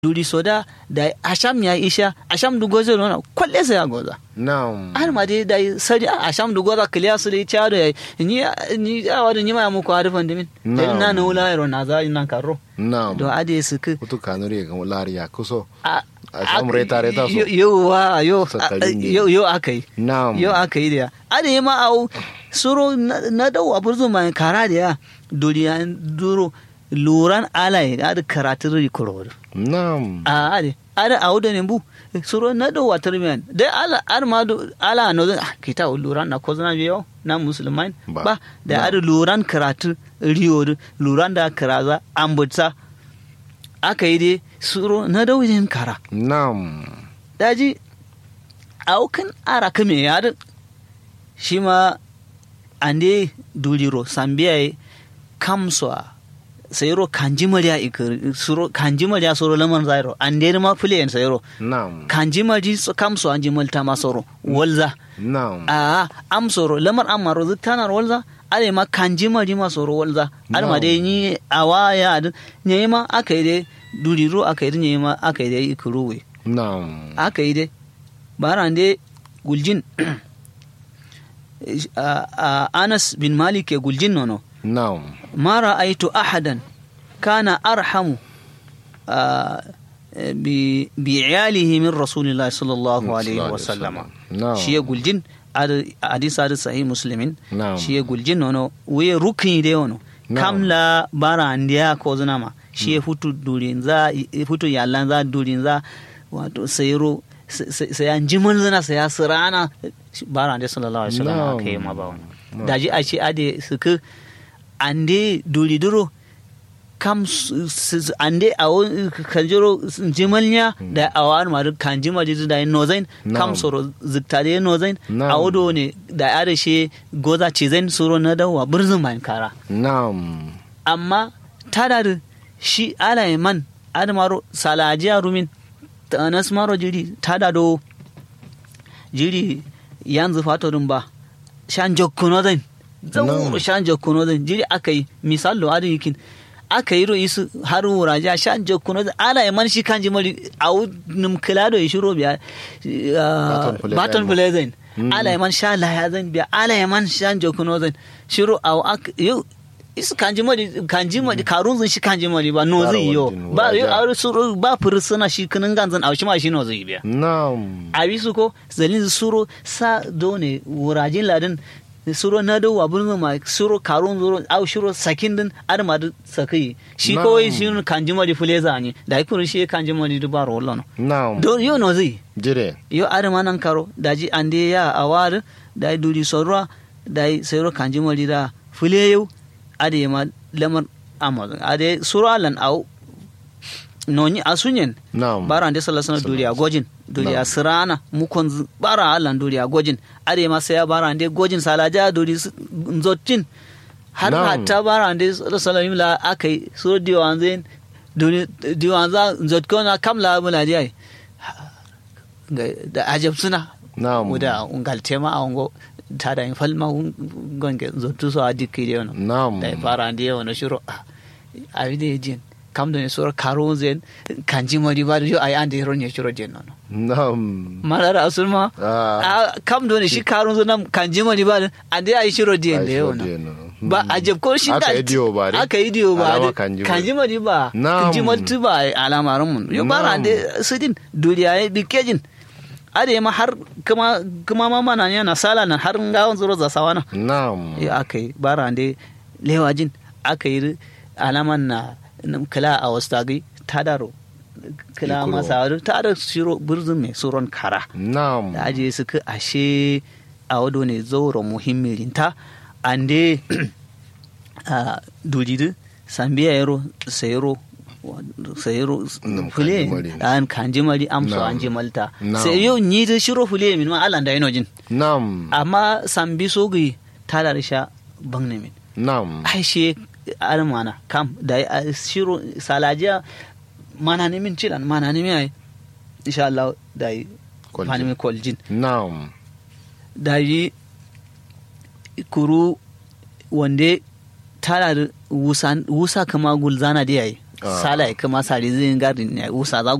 duri soda da asham ya isha asham du gozo no kwalle sa ya goza Naam. har ma dai dai sari asham du goza kliya su dai chado ya ni ni awa da ni ma mu ko harfan dimin Na'am. na na wula ro na za nan karo Naam. do ade su ku Utu kanuri ga lari ya kuso. a Asham reta reta so. yo yo wa yo Sakalin ne. yo yo akai Naam. yo aka yi da ya ade ma au suro na na dau aburzu mai kara da ya duriya duro luran alai da karatun rikoro Naam. a ade ada a wuda ne bu suro na do watar miyan dai ala ar ma do ala no ah, kita luran na ko zana biyo na musulman Ba. ba da Ba. ada luran karatu riyo du, luran da karaza ambutsa aka yi dai suro na da wajen kara Naam. daji aukan ara kame ya da shi ma ande duliro sambiya kamswa sayro kanji mariya ikir suro kanji mariya soro laman zairo ande ma fulen sayro Naam. kanji mari so kamso anji malta ma soro walza Naam. a am soro lamar amaro zutanar walza ale ma kanji mari ma soro walza ar ma No. dai ni awaya ad ne ma aka yi dai duliro aka yi ne ma aka yi dai ikiruwe Naam. aka yi dai baran dai guljin a- a- anas bin malik ke guljin nono Naam. ma ra'aitu ahadan kana arhamu a, bi bi iyalihi min rasulillahi sallallahu alaihi wa sallama Naam. shi ya guljin ad- hadis adi sahih muslimin Naam. shi ya guljin nono we rukni de wono Naam. kamla bara andiya ko zunama shi ya futu durin za futu yallan za durin za wato sayro sai an jimal zana sai ya sirana bara andiya sallallahu alaihi wa sallam Naam. kai ma ba wani Naam. daji a ce ade suka ande duri duro kam su- su- ande a wani kanjiro jimalnya da a wani maru kan jimal jizu da yin nozain kam Na'am. soro zikta da yin nozain Na'am. a wado ne da ya da shi goza ce zai soro na dawa birzin bayan kara Naam. amma tada da shi ala ya man adamaro salajiya rumin ta anas maro jiri tada do jiri yanzu fatorin ba shan jokkuno zan zauro No. shan jokkuno zan jiri aka yi misalo adin yikin aka yi ro'i su har wuraje a shan jokkuno zan ala ya man shi kan jimari a num kilado ya shiro biya Baton Pule baton zan. pule zan Mm. ala ya man sha laya zan biya ala ya man shan jokkuno zan shiro a ak- yau isu kanji mari kanji mari karun zan shi kanji mari ba no Bara zai yo wajen ba yo wuraja. a suru ba fursuna shi kinin ganzan a shi ma shi no zai biya Naam. a bisu ko zalin suro sa done wurajin ladin suro na do abun ma suro karun zuro au shiro sakin din adama da sakai shi Na'am. kawai shi kanji mari fuleza ne da ikuru shi kanji mari du ba rollo no Naam. do yo no zai Jire. yo adama nan karo daji ande ya awar da duri sorwa da sayro kanji mari da fule yau ade ma lamar amazon ade suro alan au noni asunyen Naam. bara ande sallallahu alaihi wasallam duriya gojin duriya Na'am. sirana mukon z- bara alan duriya gojin ade ma sai ya bara ande gojin salaja duri s- nzotin har Na'am. hatta bara ande sallallahu alaihi wasallam la akai so diwan zen duri diwan za nzotko na kamla mula dai Ga- da ajab suna Naam. muda ungal tema a ungo tada in falma un- gonge zotu so adiki de ono Naam. da fara ande ono shiro a vide jin kam da sura karo zen kanji mari ba yo ay ande ron ye shiro jen ono Naam. malara asulma Ah. a kam da shi karo zo nam kanji mari ba ande ay shiro jen Ai, de shiro ono jen ono. ba Hmm. ajab ko shi Aka da yi diyo ba dai? aka yi diyo ba Alama dai. kanji mari. kanji mari ba Na'am. kanji mari ba alamarin mun yo bara Na'am. ande sidin duriya ya dikejin ade ma har kuma kuma ma mana yana sala nan har ngawon zuro za sawana Naam. ya aka yi bara ande lewajin aka yi alaman na na kala a wasu tagi tadaro kala Ikuro. masa wadu tada shiro burzun mai suron kara Naam. da aje suka ashe a wado ne zauro muhimmilinta ande a dudidu sambiya yaro sayaro sayaro Nam fule kanjimari. an kanjimari amso Nam. an jimalta Nam. sai yau ni da shiro fule min ma alan da yanojin Naam. amma sambi sogi tada da sha bangne min Naam. ai she armana kam da a shiro salajiya mana ne min cilan mana ne min ai insha Allah da yi Kwaljin. fani min kwaljin Naam. da yi kuru wande tana da wusa, wusa kama gulzana da yayi Ah. sala kuma sari zin garin ne usa za